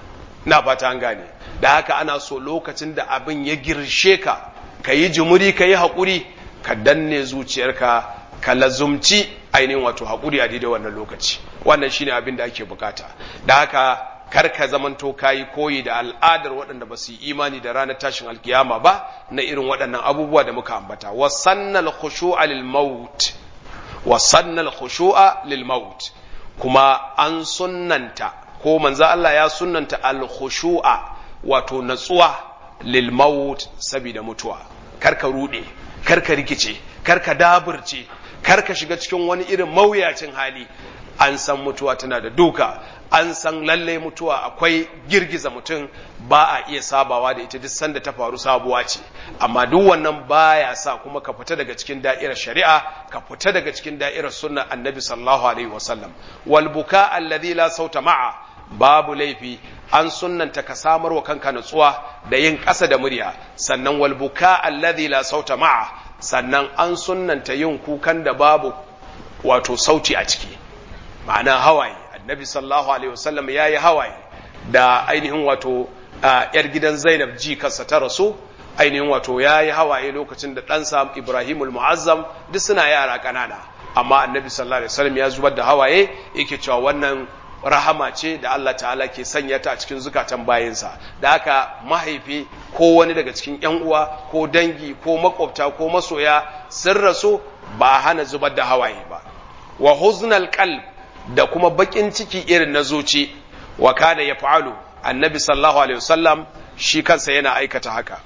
na fata an gane da haka ana so lokacin da abin ya girshe ka ka yi jimuri ka yi haƙuri ka danne zuciyarka ka lazumci ainihin wato haƙuri a daidai wannan lokaci wannan shine abin da ake bukata da haka kar ka zamanto kayi koyi da al'adar waɗanda ba su yi imani da ranar tashin alkiyama ba na irin waɗannan abubuwa da muka ambata wasannal khushu'a lil maut wasannal khushu'a lil maut kuma an sunnanta ko manzo Allah ya sunnanta al khushu'a wato natsuwa lil maut saboda mutuwa kar ka rude kar ka rikice kar ka daburce kar ka shiga cikin wani irin mawuyacin hali an san mutuwa tana da duka an san lalle mutuwa akwai girgiza mutum ba a iya sabawa da ita duk sanda ta faru sabuwa ce amma duk wannan baya sa kuma ka fita daga cikin da'irar shari'a ka fita daga cikin da'irar sunnar annabi sallallahu alaihi wasallam wal buka alladhi la sauta ma'a babu laifi an sunnanta ka samar wa kanka nutsuwa da yin ƙasa da murya sannan wal buka alladhi la sauta ma'a sannan an sunnanta yin kukan da babu wato sauti a ciki ma'ana hawaye annabi sallallahu alaihi wasallam ya yi hawaye da ainihin wato yar gidan zainab ji kansa ta rasu ainihin wato ya yi hawaye lokacin da ɗansa ibrahimul mu'azzam duk suna yara ƙanana amma annabi sallallahu alaihi wasallam ya zubar da hawaye yake cewa wannan rahama ce da Allah ta'ala ke sanya ta a cikin zukatan bayinsa da haka mahaifi ko wani daga cikin yan uwa ko dangi ko makwabta ko masoya sun rasu ba hana zubar da hawaye ba wa huznal qalb da kuma bakin ciki irin na zuci wa kana ya fa'alu annabi sallallahu alaihi wasallam shi kansa yana aikata haka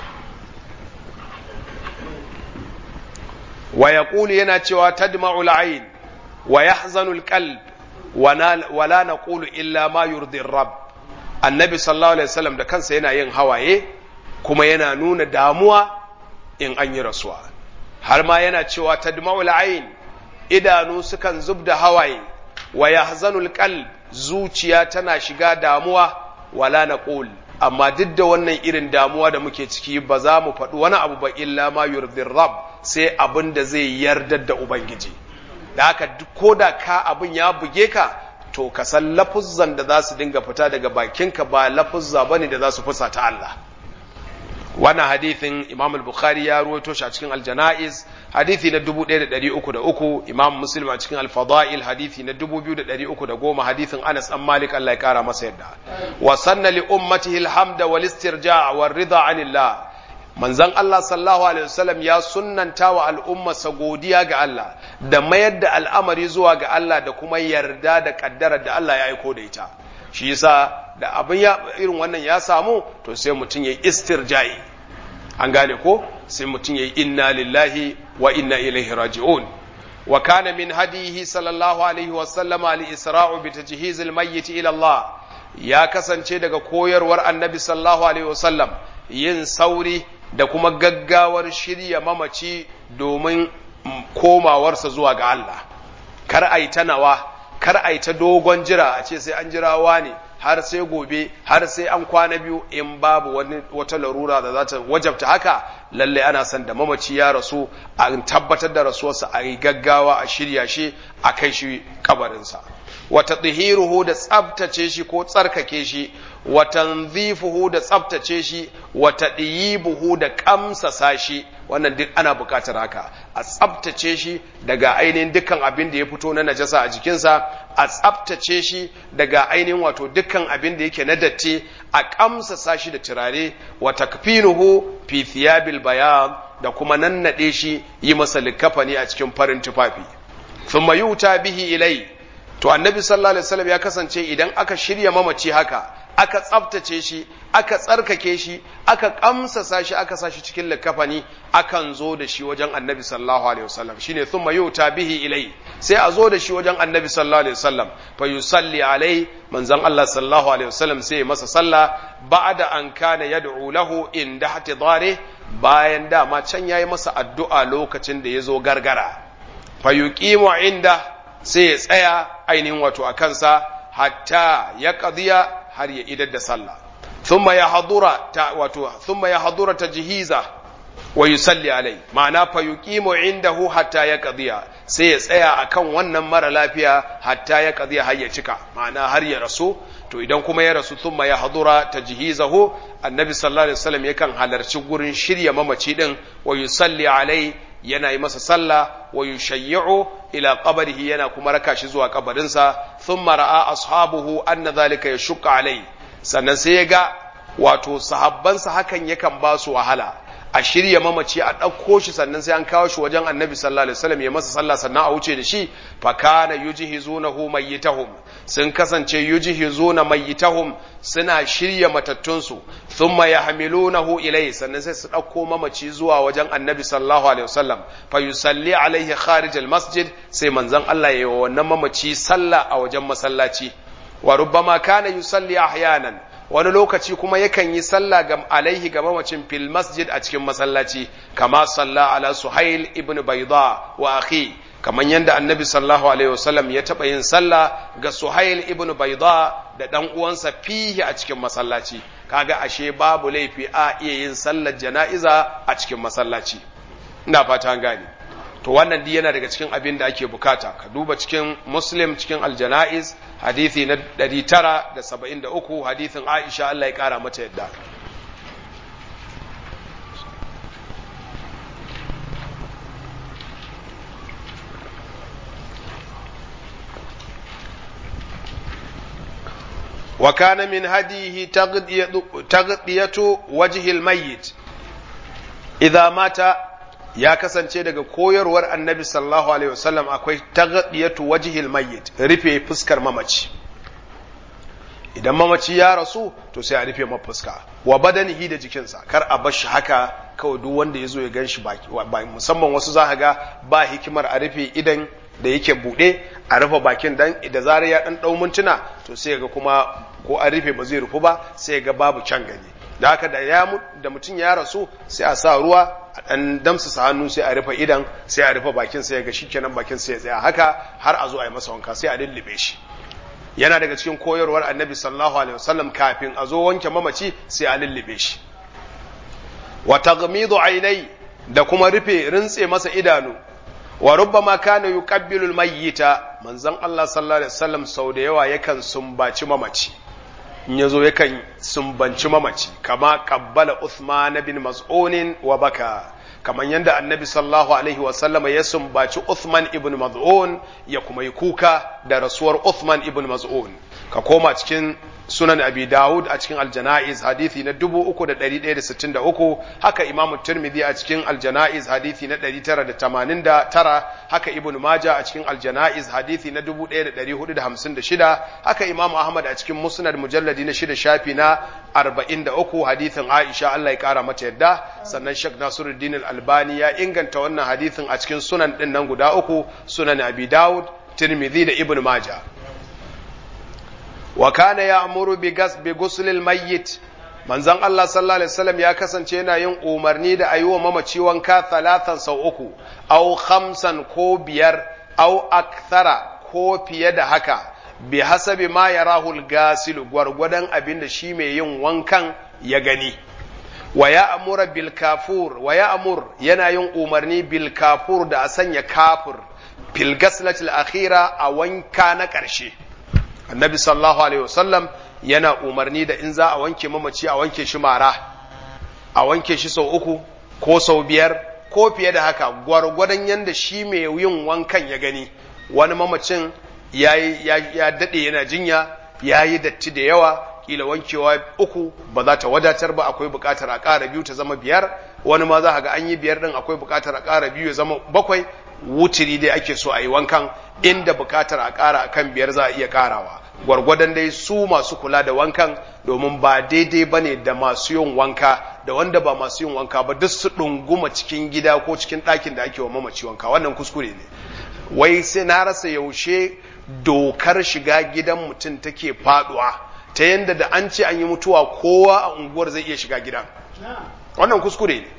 wa yaqulu yana cewa tadma'u al'ain wa yahzanu al-qalb wa la naqulu illa ma yurdi rabb annabi sallallahu alaihi wasallam da kansa yana yin hawaye kuma yana nuna damuwa in an yi rasuwa har ma yana cewa tadma'u al'ain idanu sukan zub da hawaye wa yahzanul qalb zuciya tana shiga damuwa wala naqul amma duk da wannan irin damuwa da muke ciki ba za mu faɗi wani abu ba illa ma yurdir rabb sai abin da zai yardar da ubangiji da haka ko da ka abin ya buge ka to ka san lafuzzan da za su dinga fita daga bakinka ba lafuzza bane da za su fusa ta Allah wannan hadithin Imam al-Bukhari ya ruwaito shi a cikin al-Janaiz hadithi na 1303 Imam Muslim a cikin al-Fadail hadithi na 2310 hadithin Anas an Malik Allah ya kara masa yadda wa sanna li ummatihi al-hamda wal istirja' war ridha anillah manzon Allah sallallahu alaihi wasallam ya sunnanta wa al'ummarsa godiya ga Allah da mayar da al'amari zuwa ga Allah da kuma yarda da kaddarar da Allah ya aiko da ita shi yasa da abin ya irin wannan ya samu to sai mutum ya istirja'i an gane ko sai mutum ya yi inna lillahi wa inna ilaihi raji'un wa kana min hadihi sallallahu alaihi wa sallama li isra'u bi tajhiz al mayyit ila Allah ya kasance daga koyarwar annabi sallallahu alaihi wa sallam yin sauri da kuma gaggawar shirya mamaci domin komawarsa zuwa ga Allah kar a yi ta nawa kar a yi ta dogon jira a ce sai an jirawa ne har sai gobe har sai an kwana biyu in babu wani wata larura da za ta wajabta haka lalle ana son da mamaci ya rasu a tabbatar da rasuwarsa a yi gaggawa a shirya shi a kai shi kabarinsa wata tsihiruhu da tsabtace shi ko tsarkake shi wa tanzifuhu da tsabtace shi wa tadyibuhu da kamsasa shi wannan duk ana buƙatar haka a tsabtace shi daga ainihin dukkan abin da ya fito na najasa a jikinsa a tsabtace shi daga ainihin wato dukkan abin da yake na datti a kamsasa shi da turare wa takfinuhu fi thiyabil bayan da kuma nannade shi yi masa likafani a cikin farin tufafi thumma yuta bihi ilai to annabi sallallahu alaihi wasallam ya kasance idan aka shirya mamaci haka aka tsaftace shi aka tsarkake shi aka kamsasa shi aka sa shi cikin likafani akan zo da shi wajen annabi sallallahu alaihi wasallam shine thumma yuta bihi ilai sai a zo da shi wajen annabi sallallahu alaihi wasallam fa yusalli alai manzon Allah sallallahu alaihi wasallam sai masa sallah ba'da an kana yad'u lahu inda hatidare bayan dama can yayi masa addu'a lokacin da ya zo gargara fa yuqimu inda sai ya tsaya ainihin wato a kansa hatta ya qadiya har ya idar da sallah thumma ya hadura ta wato thumma ya hadura tajhiza wa yusalli alai ma'ana fa yuqimu indahu hatta ya qadiya sai ya tsaya akan wannan mara lafiya hatta ya qadiya har ya cika ma'ana har ya rasu to idan kuma ya rasu thumma ya hadura tajhizahu annabi sallallahu alaihi wasallam yakan halarci gurin shirya mamaci din wa yusalli alai yana yi masa sallah wa yushayyi'u ila qabrihi yana kuma raka shi zuwa kabarinsa thumma ra'a ashabuhu anna dhalika yashqa alai sannan sai ya ga wato sahabbansa hakan yakan ba su wahala a shirya mamaci a ɗauko shi sannan sai an kawo shi wajen annabi sallallahu alaihi wasallam ya masa sallah sannan a wuce da shi fa kana yujhizunahu mayyitahum sun kasance yujhizuna mayyitahum suna shirya matattunsu thumma yahmilunahu ilayhi sannan sai su ɗauko mamaci zuwa wajen annabi sallallahu alaihi wasallam fa yusalli alaihi kharij masjid sai manzon Allah ya yi wa wannan mamaci sallah a wajen masallaci wa rubbama kana yusalli ahyanan wani lokaci kuma yakan yi sallah ga alaihi ga mamacin fil masjid a cikin masallaci kama salla ala suhail ibn bayda wa akhi kaman yanda annabi sallallahu alaihi wasallam ya taba yin sallah ga suhail ibn bayda da dan uwansa fihi a cikin masallaci kaga ashe babu laifi a iya yin sallar jana'iza a cikin masallaci ina fata an gane to wannan duk yana daga cikin abin da ake bukata ka duba cikin muslim cikin aljana'iz hadithi na 973 hadithin aisha Allah ya kara mata yadda وكان من هديه تغطية وجه الميت إذا مات ya kasance daga koyarwar annabi sallallahu alaihi wasallam akwai taghdiyatu wajhil mayyit rufe fuskar mamaci idan mamaci ya rasu to sai a rufe fuska wa badanihi da jikinsa kar a bar shi haka kawai duk wanda ya zo ya gan shi baki musamman wasu za ga ba hikimar a rufe idan da yake buɗe a rufe bakin dan da zarar ya dan dau mintuna to sai ga kuma ko an rufe ba zai rufu ba sai ga babu can gani da haka da ya da mutum ya rasu sai a sa ruwa a dan damsa hannu sai a rufe idan sai a rufe bakin sai ga shikenan bakin sai ya tsaya haka har a zo a yi masa wanka sai a lullube shi yana daga cikin koyarwar annabi sallallahu alaihi wasallam kafin a zo wanke mamaci sai a lullube shi wa taghmidu ainai da kuma rufe rintse masa idanu wa rubbama kana yuqabbilu almayyita manzon Allah sallallahu alaihi wasallam sau da yawa yakan sumbaci mamaci in yazo yakan sumbanci mamaci kama qabbala Uthman bin Mas'un wa baka kaman yanda annabi sallallahu alaihi wasallam ya sumbaci Uthman ibn Maz'un ya kuma yi kuka da rasuwar Uthman ibn Maz'un ka koma cikin sunan abi dawud a cikin aljana'iz hadithi na 3163 haka imam tirmidhi a cikin aljana'iz hadithi na 989 haka ibn maja a cikin aljana'iz hadithi na 1456 haka imam ahmad a cikin musnad mujalladi na shida shafi na 43 hadithin aisha Allah ya kara mata yadda sannan shek nasiruddin al-albani ya inganta wannan hadithin a cikin sunan din nan guda uku sunan abi dawud tirmidhi da ibn maja wa kana ya'muru bi ghusl al-mayyit manzon Allah sallallahu alaihi wasallam ya kasance yana yin umarni da ayi wa mamaci wanka talatan sau uku au khamsan ko biyar au akthara ko fiye da haka bi hasabi ma yarahu al-gasil gwargwadon abin da shi mai yin wankan ya gani wa ya amura bil kafur wa ya amur yana yin umarni bil kafur da a sanya kafur fil gaslatil akhira a wanka na ƙarshe annabi sallallahu alaihi wasallam yana umarni da in za a wanke mamaci a wanke shi mara a wanke shi sau uku ko sau biyar ko fiye da haka gwargwadon yadda shi mai yin wankan ya gani wani mamacin ya, ya daɗe yana jinya ya yi datti da yawa kila wankewa uku ba za ta wadatar ba akwai buƙatar a ƙara biyu ta zama biyar wani ma za ga an yi biyar ɗin akwai buƙatar a ƙara biyu ya zama bakwai wutiri dai ake so a yi wankan inda buƙatar a ƙara a kan biyar za a iya ƙarawa gwargwadon dai su masu kula da wankan domin ba daidai ba ne da masu yin wanka da wanda ba masu yin wanka ba duk su ɗunguma cikin gida ko cikin ɗakin da ake wa mamaci wanka wannan kuskure ne wai sai na rasa yaushe dokar shiga gidan mutum take faɗuwa ta yadda da an ce an yi mutuwa kowa a unguwar zai iya shiga gidan wannan kuskure ne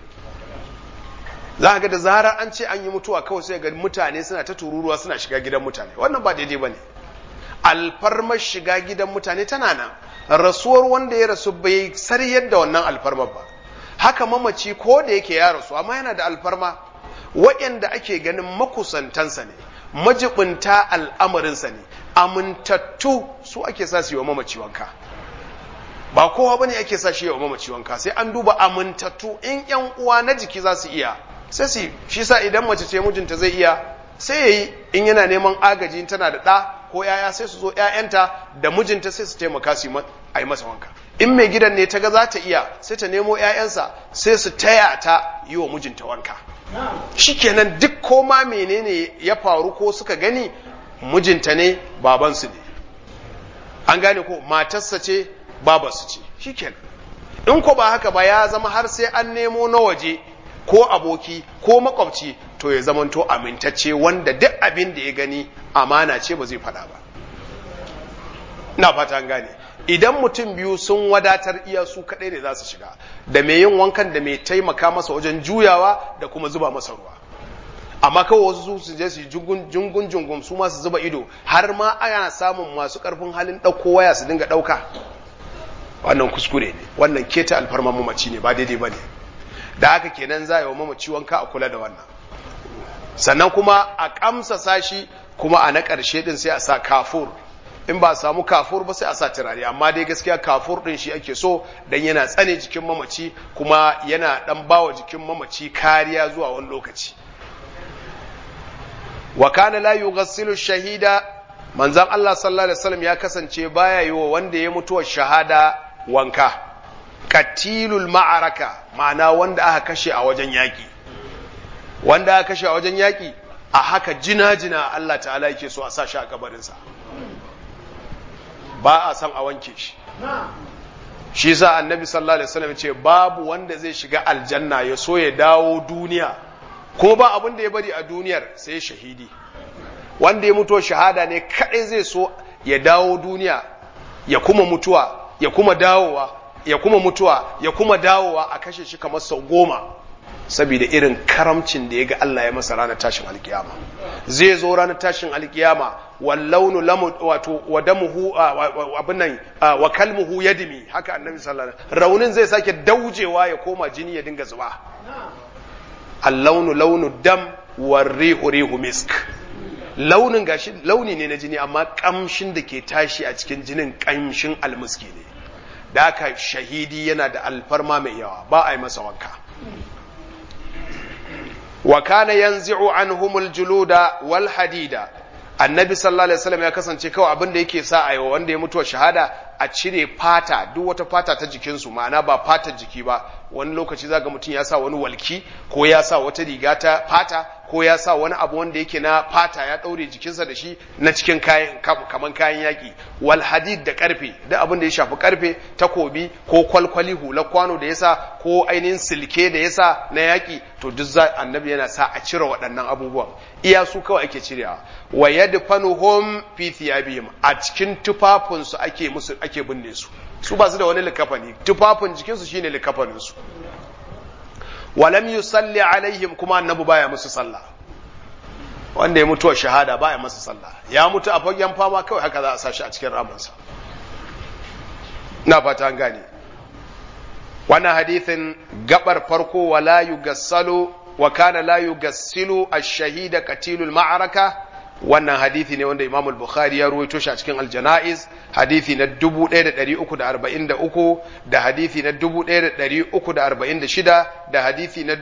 za ga da zarar an ce an yi mutuwa kawai sai ga mutane suna ta tururuwa suna shiga gidan mutane wannan ba daidai ba ne alfarmar shiga gidan mutane tana nan rasuwar wanda ya rasu bai sariyar da wannan alfarmar ba haka mamaci ko da yake ya rasu amma yana da alfarma waɗanda ake ganin makusantansa ne majibinta al'amarinsa ne amintattu su ake sa su yi wa mamaci wanka ba kowa bane ake sa shi yi wa mamaci wanka sai an duba amintattu in yan uwa na jiki za su iya sai su shi sa idan mace ce mijinta zai iya sai yayi in yana neman agaji tana da ɗa ko yaya sai su zo ƴaƴanta da mijinta sai su taimaka su a yi masa wanka in mai gidan ne ta ga za ta iya sai ta nemo ƴaƴansa sai su taya ta yi wa mijinta wanka shikenan duk koma menene ya faru ko suka gani mijinta ne babansu ne an gane ko matarsa ce babarsu ce shikenan in ko ba haka ba ya zama har sai an nemo na waje ko aboki ko makwabci to ya zamanto amintacce wanda duk abin da ya gani amana ce ba zai faɗa ba ina fata an gane idan mutum biyu sun wadatar iya su kaɗai ne za su shiga da mai yin wankan da mai taimaka masa wajen juyawa da kuma zuba masa ruwa amma kawai wasu su je su jungun jungun su ma su zuba ido har ma ana samun masu ƙarfin halin ɗauko waya su dinga ɗauka wannan kuskure ne wannan keta alfarman mamaci ne ba daidai ba ne da haka kenan za yi wa mamaci wanka a kula da wannan sannan kuma a kamsa sashi kuma a na ƙarshe din sai a sa kafur in ba a samu kafur ba sai a sa turare amma dai gaskiya kafur din shi ake so dan yana tsane jikin mamaci kuma yana dan bawa jikin mamaci kariya zuwa wani lokaci wa kana la yughassilu shahida manzon Allah sallallahu alaihi wasallam ya kasance baya yi wa wanda ya mutuwa shahada wanka katilul ma'araka ma'ana wanda aka kashe a wajen yaƙi wanda aka kashe a wajen yaƙi a haka jina-jina Allah ta'ala yake so a sa shi a kabarinsa ba a san a wanke shi shi sa annabi sallallahu alaihi wasallam ce babu wanda zai shiga aljanna ya so ya dawo duniya ko ba abin da ya bari a duniyar sai shahidi wanda ya mutuwa shahada ne kadai zai so ya dawo duniya ya kuma mutuwa ya kuma dawowa ya kuma mutuwa ya kuma dawowa a kashe shi kamar sau goma saboda irin karamcin da ya ga Allah ya masa ranar tashin alkiyama zai zo ranar tashin alkiyama wallaunu lamu wato wadamuhu abin nan wa kalmuhu yadmi haka annabi sallallahu alaihi wasallam raunin zai sake daujewa ya koma jini ya dinga zuba allaunu launu dam warrihu rihu misk launin gashi launi ne na jini amma kamshin da ke tashi a cikin jinin kamshin almuski ne da haka shahidi yana da alfarma mai yawa ba a yi masa wanka wa kana yanzi'u anhumul juluda wal hadida annabi sallallahu alaihi wasallam ya kasance kawai abin da yake sa ayi wanda ya mutuwa shahada a cire fata duk wata fata ta jikinsu ma'ana ba fatar jiki ba wani lokaci zaga mutum ya sa wani walki ko ya sa wata riga ta fata ko ya sa wani abu wanda yake na fata ya ɗaure jikinsa da shi na cikin kayan kaman kayan yaƙi wal hadid da ƙarfe duk abin da ya shafi ƙarfe takobi ko kwalkwali hula kwano da yasa ko ainihin silke da yasa na yaƙi to duk za annabi yana sa a cire waɗannan abubuwan iya su kawai ake cirewa wa yadfanuhum fi thiyabihim a cikin tufafinsu ake musu ake binne su su ba su da wani likafani tufafin jikinsu shine likafanin su walam yusalli alaihim kuma annabi baya musu sallah wanda ya mutuwa shahada baya masa sallah ya mutu a fagen fama kawai haka za a sashi a cikin ramansa na fata an gane wannan hadithin gabar farko wala yugassalu wa kana la yugassilu ash-shahida qatilul ma'araka wannan hadithi ne wanda Imam al-Bukhari ya ruwaito shi a cikin al-Janaiz hadithi na 1343 da hadithi na 1346 da hadithi na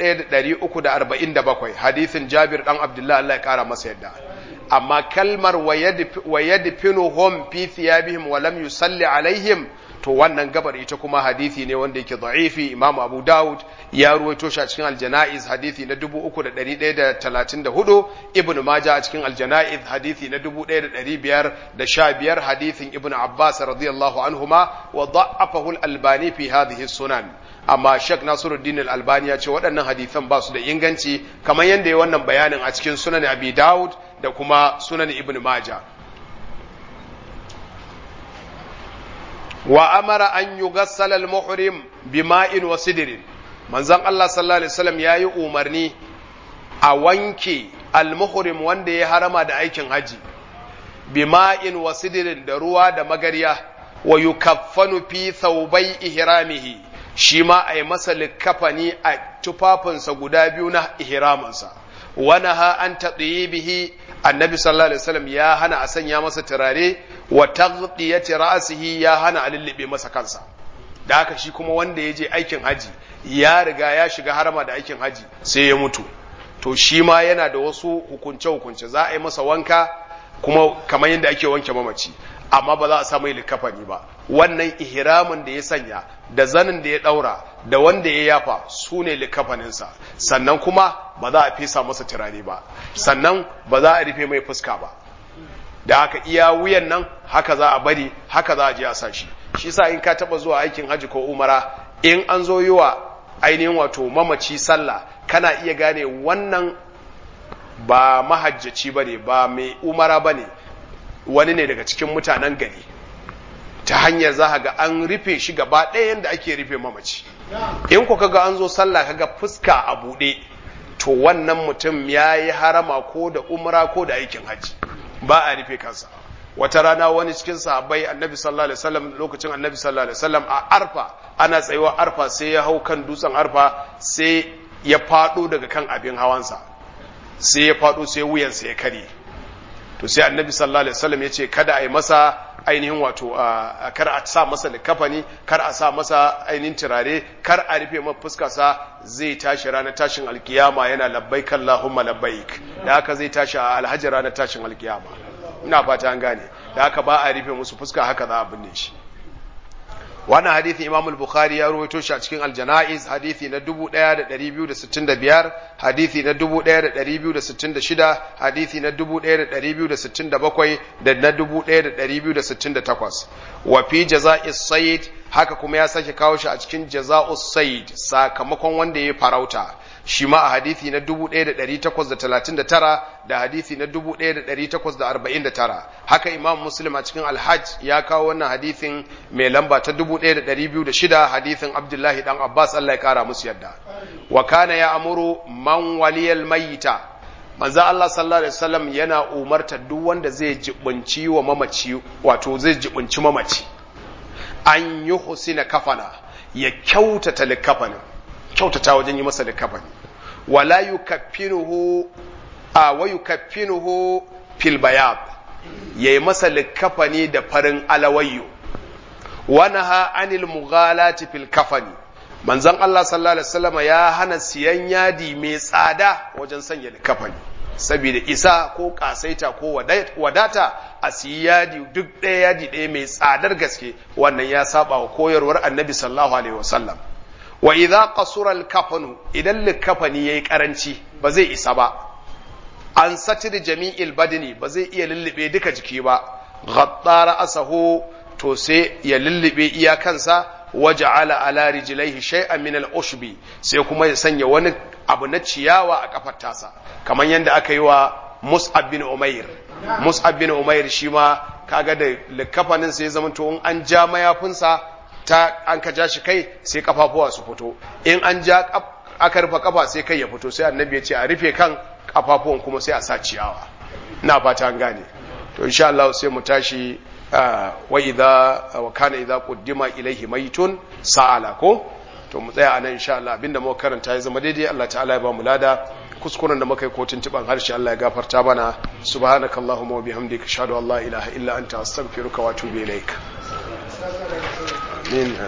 1347 hadithin Jabir dan Abdullah Allah ya kara masa yadda amma kalmar wa yadfinuhum fi thiyabihim wa lam yusalli alaihim to wannan gabar ita kuma hadithi ne wanda yake da'ifi Imam Abu Dawud ya ruwaito shi a cikin Al-Janaiz hadithi na 3134 Ibn Majah a cikin Al-Janaiz hadithi na 1515 hadithin Ibn Abbas radiyallahu anhuma wa da'afahu Al-Albani fi hadhihi sunan amma Sheikh Nasiruddin Al-Albani ya ce waɗannan hadithan ba su da inganci kamar yadda ya wannan bayanin a cikin Sunan Abi Dawud da kuma Sunan Ibn Majah wa amara an yugassala al-muhrim bima'in wa sidrin manzon Allah sallallahu alaihi wasallam yayi umarni a wanke al-muhrim wanda ya harama da aikin haji bima'in wa sidrin da ruwa da magariya wa yukaffanu fi thawbai ihramihi shi ma a yi masa likafani a tufafinsa guda biyu na ihraminsa wa naha an bihi annabi sallallahu alaihi wasallam ya hana a sanya masa turare wa taghdiyati ra'sihi ya hana a lullube masa kansa da haka shi kuma wanda ya je aikin haji ya riga ya shiga harama da aikin haji sai ya mutu to shi ma yana da wasu hukunce hukunce za a yi masa wanka kuma kamar yadda ake wanke mamaci amma ba za a sa mai likafani ba wannan ihramin da ya sanya da zanin da ya daura da wanda ya yafa su ne likafaninsa sannan kuma ba za a fesa masa turare ba sannan ba za a rufe mai fuska ba da haka iya wuyan nan haka za a bari haka za a je a sa shi shi sa in ka taba zuwa aikin haji ko umara in an zo yi wa ainihin wato mamaci sallah kana iya gane wannan ba mahajjaci ba ne ba mai umara ba ne wani ne daga cikin mutanen gari ta hanyar za ga an rufe shi gaba ɗaya yadda ake rufe mamaci in ku kaga an zo sallah kaga fuska a buɗe to wannan mutum ya yi harama ko da umra ko da aikin hajji ba a rufe kansa wata rana wani cikin sahabbai annabi sallallahu alaihi wasallam lokacin annabi sallallahu alaihi wasallam a arfa ana tsayuwa arfa sai ya hau kan dutsen arfa sai ya faɗo daga kan abin hawansa sai ya faɗo sai wuyansa ya kare to sai annabi sallallahu alaihi wasallam ya ce kada a yi masa ainihin wato kar a sa masa likafani kar a sa masa ainihin turare kar a rufe masa fuskarsa zai tashi ranar tashin alkiyama yana labbaik Allahumma labbaik da haka zai tashi a alhaji ranar tashin alkiyama ina fata an gane da haka ba a rufe musu fuska haka za a binne shi wannan hadithi imam al-bukhari ya rawaito shi a cikin al-janaiz hadithi na 1265 hadithi na 1266 hadithi na 1267 da na 1268 wa fi jaza'is sayd haka kuma ya sake kawo shi a cikin jaza'us sayd sakamakon wanda ya farauta shi ma a hadithi na 1839 da hadithi na 1849 haka imam muslim a cikin alhaj ya kawo wannan hadithin mai lamba ta 1206 hadithin abdullahi dan abbas Allah ya kara musu yadda wa kana ya amuru man waliyal mayita manzo Allah sallallahu alaihi wasallam yana umarta duk wanda zai jibunci wa mamaci wato zai jibunci mamaci an yi husina kafana ya kyautata likafanin kyautata wajen yi masa likafani wala yukaffinuhu a wa yukaffinuhu fil bayad yayi masa likafani da farin alawayyo wa naha anil mughalati fil kafani manzon Allah sallallahu alaihi wasallam ya hana siyan yadi mai tsada wajen sanya likafani saboda isa ko kasaita ko wadata a siyi yadi duk ɗaya yadi ɗaya mai tsadar gaske wannan ya saba wa koyarwar annabi sallallahu alaihi wasallam wa idza qasura al-kafanu idan likafani yayi karanci ba zai isa ba an satir jami'il badini ba zai iya lullube duka jiki ba ghaddara asahu to sai ya lullube iyakansa waja'ala ala rijlaihi shay'an min al-ushbi sai kuma ya sanya wani abu na ciyawa a kafar tasa kamar yadda aka yi wa Mus'ab bin Umair Mus'ab bin Umair shi ma kaga da likafanin sai ya zama to in an ja mayafinsa ta an ka ja shi kai sai kafafuwa su fito in an ja aka rufe kafa sai kai ya fito sai annabi ya ce a rufe kan kafafuwan kuma sai a sa ciyawa ina fata an gane to insha Allah sai mu tashi wa idza wa kana idza quddima ilayhi maytun sa'ala ko to mu tsaya anan insha Allah abinda muka karanta ya zama daidai Allah ta'ala ya ba mu lada kuskuren da muka yi ko tuntuban harshe Allah ya gafarta mana subhanakallahumma wa bihamdika ashhadu an la ilaha illa anta astaghfiruka wa atubu ilaik amin